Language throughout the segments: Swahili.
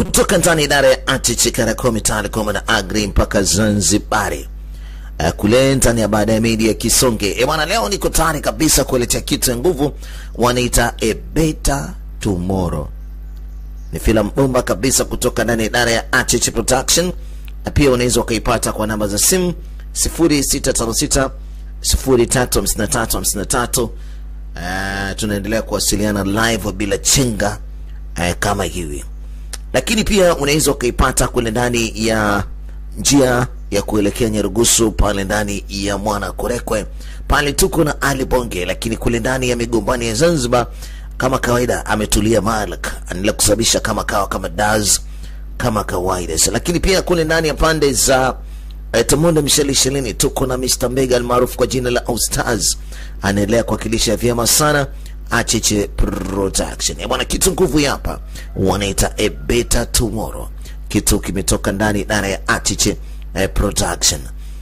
kutoka ndani idara ya Achichi Karakomi Telecom na Agri mpaka Zanzibari. Uh, kule ndani ya baada ya media Kisonge. E bwana, leo niko tayari kabisa kueletea kitu ya nguvu wanaita A Better Tomorrow. Ni filamu bomba kabisa kutoka ndani ya idara ya Achichi Production, na pia unaweza ukaipata kwa namba za simu 0656 035353. Uh, tunaendelea kuwasiliana live bila chenga uh, kama hivi lakini pia unaweza ukaipata kule ndani ya njia ya kuelekea Nyarugusu pale ndani ya Mwana Korekwe pale tuko na Ali Bonge, lakini kule ndani ya Migombani ya Zanzibar kama kawaida ametulia Malik anaendelea kusababisha kama kawa kama daz kama kawaida, lakini pia kule ndani ya pande za eh, Tamonde Msheli Shelini tuko na Mr. Mbega almaarufu kwa jina la Ostaz anaendelea kuwakilisha vyema sana Achiche Production. Eh, bwana kitu nguvu hapa wanaita A Better Tomorrow. Kitu kimetoka ndani idara ya Achiche eh, Production.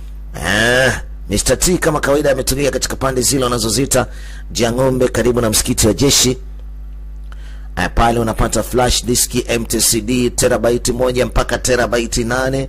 Eh, Mr. T kama kawaida ametulia katika pande zile wanazozita Jang'ombe karibu na msikiti wa jeshi. Eh, pale unapata flash disk MTCD terabaiti moja mpaka terabaiti nane.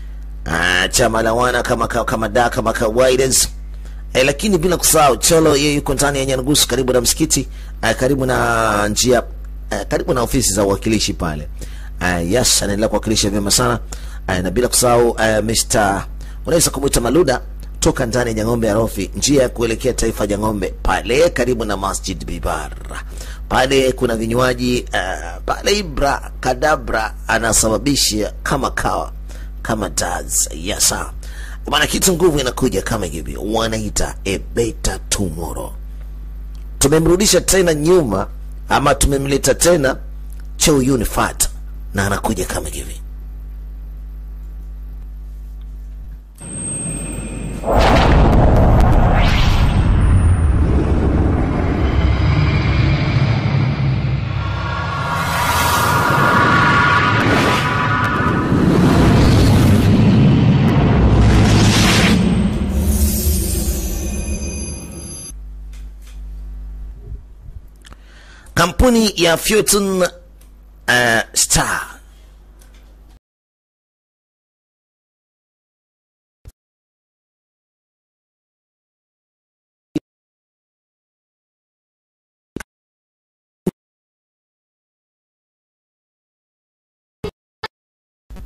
Ah, chama la wana kama kama da kama kawaida E, lakini bila kusahau Cholo yeye yuko ndani ya Nyarugusu karibu na msikiti e, karibu na njia e, karibu na ofisi za uwakilishi pale. E, yes, anaendelea kuwakilisha vyema sana e, na bila kusahau e, Mr. unaweza kumwita Maluda toka ndani ya Jang'ombe ya Rofi, njia ya kuelekea Taifa Jang'ombe pale karibu na Masjid Bibar. Pale kuna vinywaji uh, pale Ibra Kadabra anasababisha kama kawa kama daz yes, sir. Bwana, kitu nguvu inakuja kama hivi, wanaita a better tomorrow. Tumemrudisha tena nyuma, ama tumemleta tena Cheo Unifat, na anakuja kama hivi. Kampuni ya Fortune uh, Star